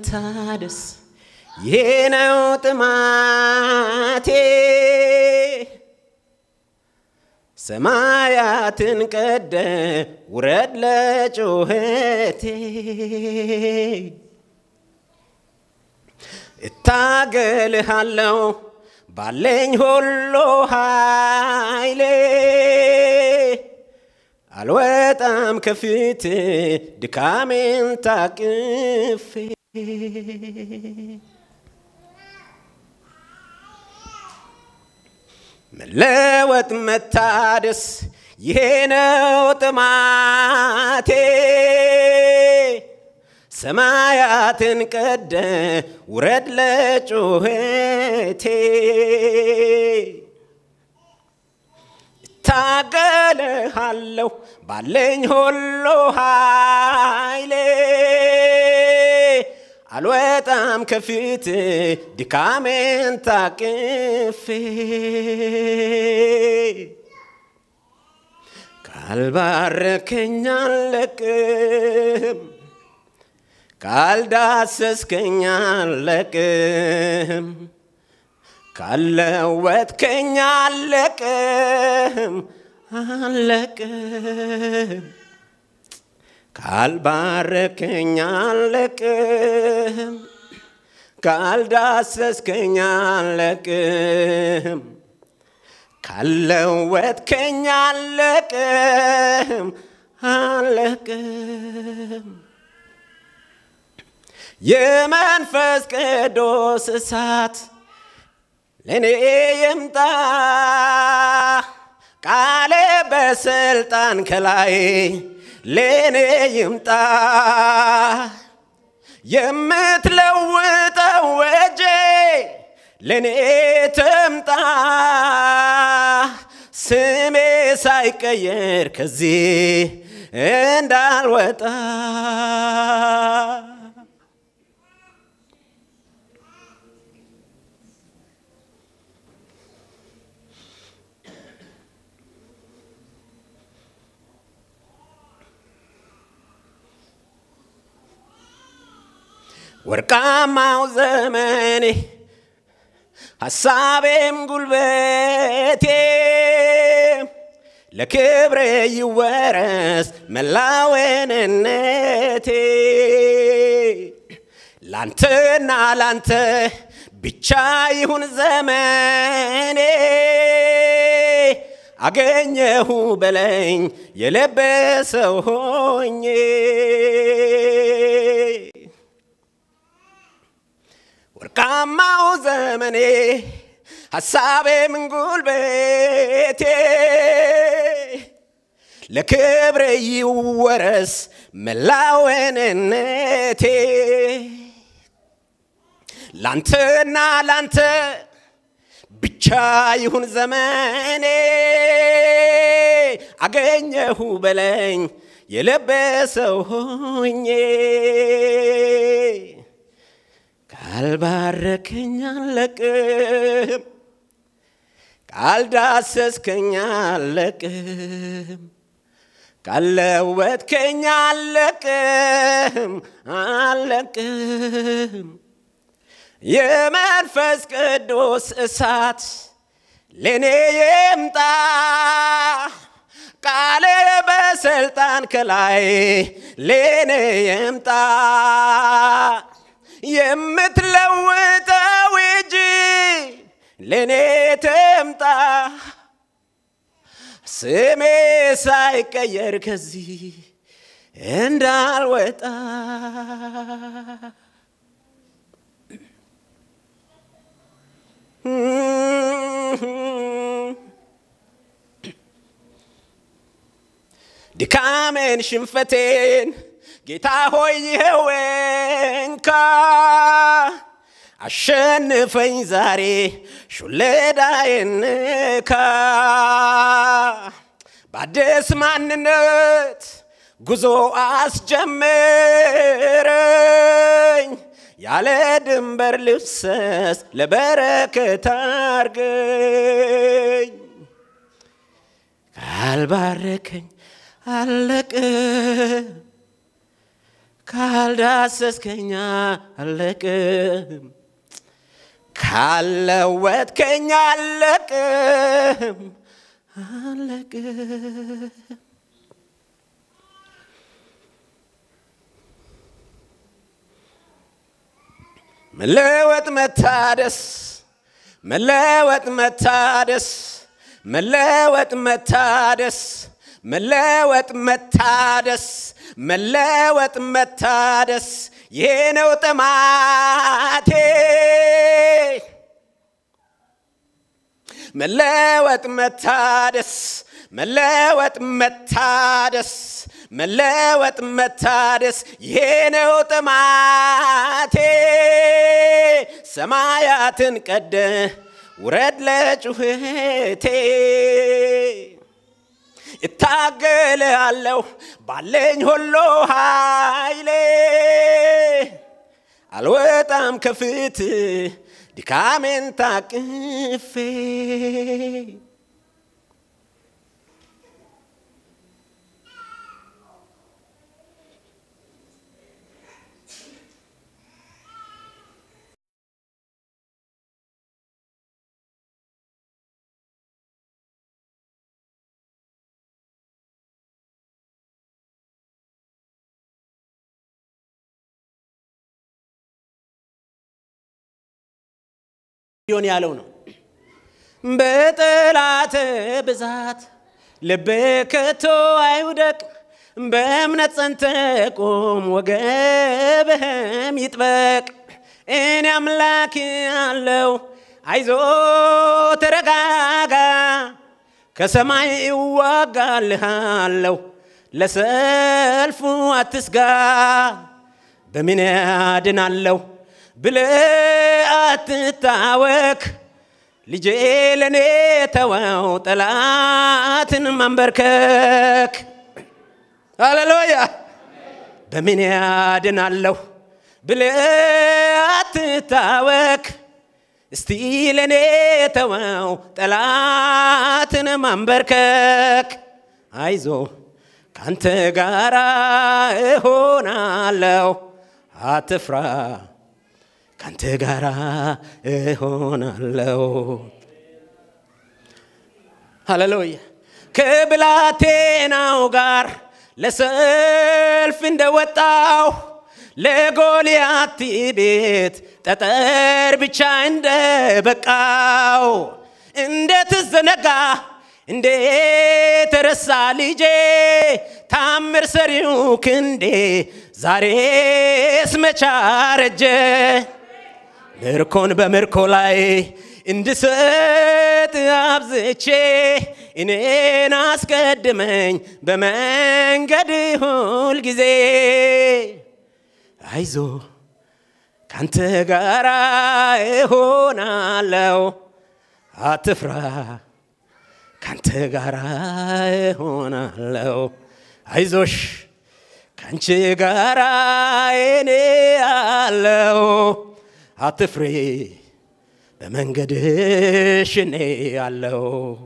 መታደስ ይሄ ነው ጥማቴ ሰማያትን ቀደ ውረድ ለጩኸቴ እታገልሃለሁ ባለኝ ሁሉ ኃይሌ አልወጣም ከፊት ድካሜን ታቅፌ መለወጥ መታደስ ይሄ ነው ጥማቴ ሰማያትን ቀደ ውረድ ለጩኸቴ እታገልሃለሁ ባለኝ ሁሉ ኃይሌ አልወጣም ከፊት ድካሜን ታቅፌ ካልባረከኝ አለቅም ካልዳሰስከኝ አለቅም ካለወጥከኝ አለቅም አለቅም ካልባረከኝ አለቅም ካልዳሰስከኝ አለቅም ካለወጥከኝ አለቅም አለቅም የመንፈስ ቅዱስ እሳት ለእኔ ይምጣ ቃሌ በስልጣን ከላይ ለእኔ ይምጣ የምትለውጠው እጄ ለእኔ ትምጣ ስሜ ሳይቀየር ከዚህ እንዳልወጣ ወርቃማው ዘመኔ ሐሳቤም ጉልበቴ ለክብሬ ይወረስ መላወንነቴ ላንተና ላንተ ብቻ ይሁን ዘመኔ አገኘሁ በለኝ የለበሰው ሆኜ ወርቃማው ዘመኔ ሐሳቤም ጉልበቴ ለክብሬ ይወረስ መላወንነቴ ላንተና ላንተ ብቻ ይሁን ዘመኔ አገኘሁ በለኝ የለበሰው ሆኜ ካልባረከኝ አለቅም ካልዳሰስከኝ አለቅም ካለወጥከኝ አለቅም አለቅም የመንፈስ ቅዱስ እሳት ለእኔ ይምጣ ቃሌ በስልጣን ከላይ ለእኔ ይምጣ የምትለውጠው እጅ ለእኔ ትምጣ ስሜ ሳይቀየር ከዚህ እንዳልወጣ ድካሜን ሽንፈቴን ጌታ ሆይ ይኸው እንካ አሸንፈኝ ዛሬ ሹለዳዬን ንካ በአዲስ ማንነት ጉዞ አስጀምረኝ ያለ ድንበር ልፍሰስ ለበረከት አርገኝ ካልባረከኝ አለቅ ካልዳሰስከኛ አለቅም ካለወጥከኛ አለቅም አለቅም መለወጥ መታደስ መለወጥ መታደስ መለወጥ መታደስ መለወጥ መታደስ መለወጥ መታደስ ይሄ ነው ጥማቴ መለወጥ መታደስ መለወጥ መታደስ መለወጥ መታደስ ይሄ ነው ጥማቴ ሰማያትን ቀደ ውረድ ለጩኸቴ እታገላለሁ ባለኝ ሁሉ ኃይሌ አልወጣም ከፊት ድካሜን ታቅፌ ሊሆን ያለው ነው። በጠላት ብዛት ልብ ከቶ አይውደቅ፣ በእምነት ጸንተ ቁም፣ ወገብህም ይጥበቅ። እኔ አምላክ አለው፣ አይዞ ተረጋጋ፣ ከሰማይ እዋጋልሃለሁ፣ ለሰልፉ አትስጋ። በምን ያድናለሁ ብለህ አትታወክ ልጄ ለእኔ ተወው ጠላትን ማንበርከክ ሃሌሉያ በምን ያድናለሁ ብለህ አትታወክ እስቲ ለእኔ ተወው ጠላትን ማንበርከክ አይዞ ካንተ ጋራ እሆናለሁ አትፍራ ካንተ ጋራ እሆናለሁ። ሃሌሉያ ከብላቴናው ጋር ለሰልፍ እንደወጣው ለጎልያት ቤት ጠጠር ብቻ እንደበቃው እንዴት ዘነጋ እንዴት ተረሳ ልጄ ታምር ሰሪው ክንዴ ዛሬስ መቻረጀ ምርኮን በምርኮ ላይ እንድሰጥ አብዝቼ እኔን አስቀድመኝ በመንገድ ሁል ጊዜ አይዞ ካንተ ጋራ እሆናለሁ አትፍራ ካንተ ጋራ እሆናለሁ አይዞሽ ካንቺ ጋራ እኔ አለው አትፍሬ በመንገድሽ እኔ አለው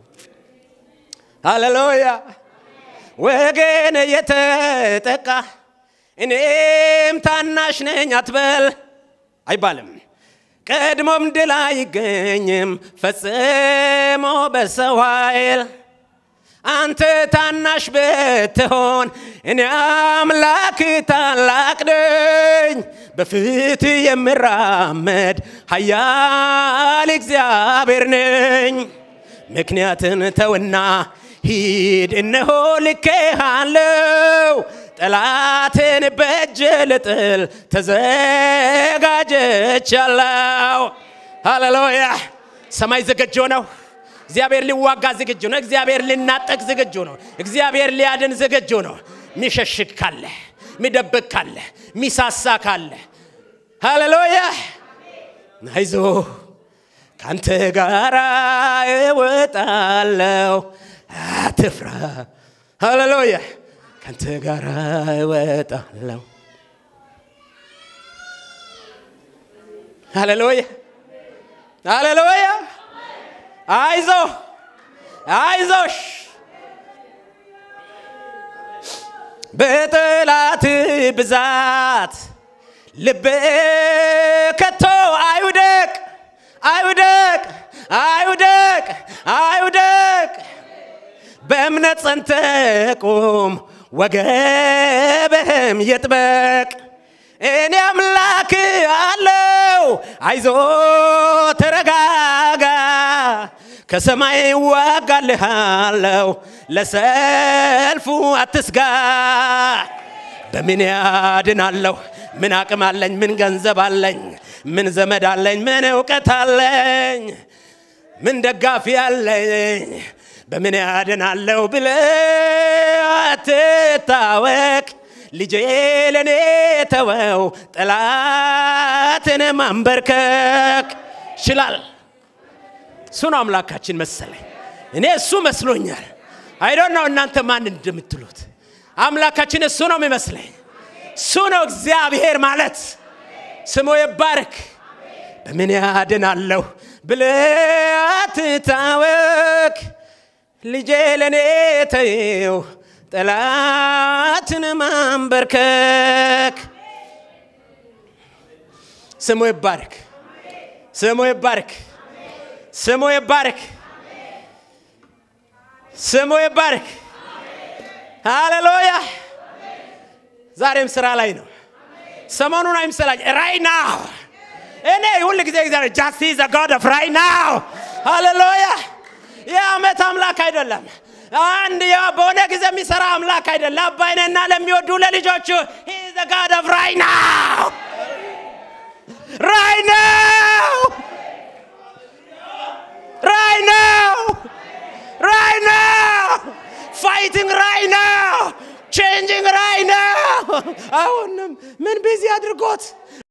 ሃሌሉያ ወገን የተጠቃ እኔም ታናሽ ነኝ አትበል አይባልም ቀድሞም ድል አይገኝም ፈጽሞ በሰው ኃይል አንተ ታናሽ ብትሆን እኔ አምላክ ታላቅ ነኝ በፊት የምራመድ ኃያል እግዚአብሔር ነኝ ምክንያትን ተውና ሂድ እነሆ ልኬሃለው ጠላትን በእጅ ልጥል ተዘጋጀቻለሁ ሃሌሉያ ሰማይ ዝግጁ ነው እግዚአብሔር ሊዋጋ ዝግጁ ነው እግዚአብሔር ሊናጠቅ ዝግጁ ነው እግዚአብሔር ሊያድን ዝግጁ ነው ሚሸሽግ ካለ ሚደብቅ ካለ ሚሳሳ ካለ ሃሌሉያ አይዞ ካንተ ጋራ እወጣለሁ አትፍራ ሃሌሉያ ካንተ ጋራ እወጣለሁ ሃሌሉያ ሃሌሉያ አይዞ አይዞሽ በጠላት ብዛት ልብ ከቶ አይውደቅ አይውደቅ አይውደቅ አይውደቅ በእምነት ጸንተህ ቁም ወገብህም ይጥበቅ እኔ አምላክ አለው አይዞ ተረጋጋ ከሰማይ ዋጋልሃለው ለሰልፉ አትስጋ በምን ያድናለሁ ምን አቅም አለኝ ምን ገንዘብ አለኝ ምን ዘመድ አለኝ ምን እውቀት አለኝ ምን ደጋፊ አለኝ በምን ያድናለሁ ብለ አትታወቅ ልጄ ለእኔ ተወው ጠላትን ማንበርከክ ይችላል እሱ ነው አምላካችን መሰለኝ እኔ እሱ መስሎኛል አይዶን ነው እናንተ ማን እንደምትሉት አምላካችን እሱ ነው የሚመስለኝ እሱ ነው እግዚአብሔር ማለት ስሙ ይባረክ በምን ያድናለሁ ብለ አትታወክ ልጄ ለእኔ ተይው ጠላትን ማንበርከክ ስሙ ይባረክ ስሙ ይባረክ ስሙ ይባረክ ስሙ ይባረክ ሃሌሉያ ዛሬም ስራ ላይ ነው ሰሞኑን አይምሰላኝ ራይ ናው እኔ ሁል ጊዜ እግዚአብሔር ጃስቲ ዘ ጋድ ኦፍ ራይ ናው ሃሌሉያ የአመት አምላክ አይደለም አንድ በሆነ ጊዜ የሚሰራ አምላክ አይደለም አባይነና ለሚወዱ ለልጆቹ ዘ ጋድ ኦፍ ራይ ናው ራይ ናው ራይ ናው ራይ ናው ፋይቲንግ ራይ ናው ቼንጂንግ ራይ ናው አሁንም ምን ቢዚ አድርጎት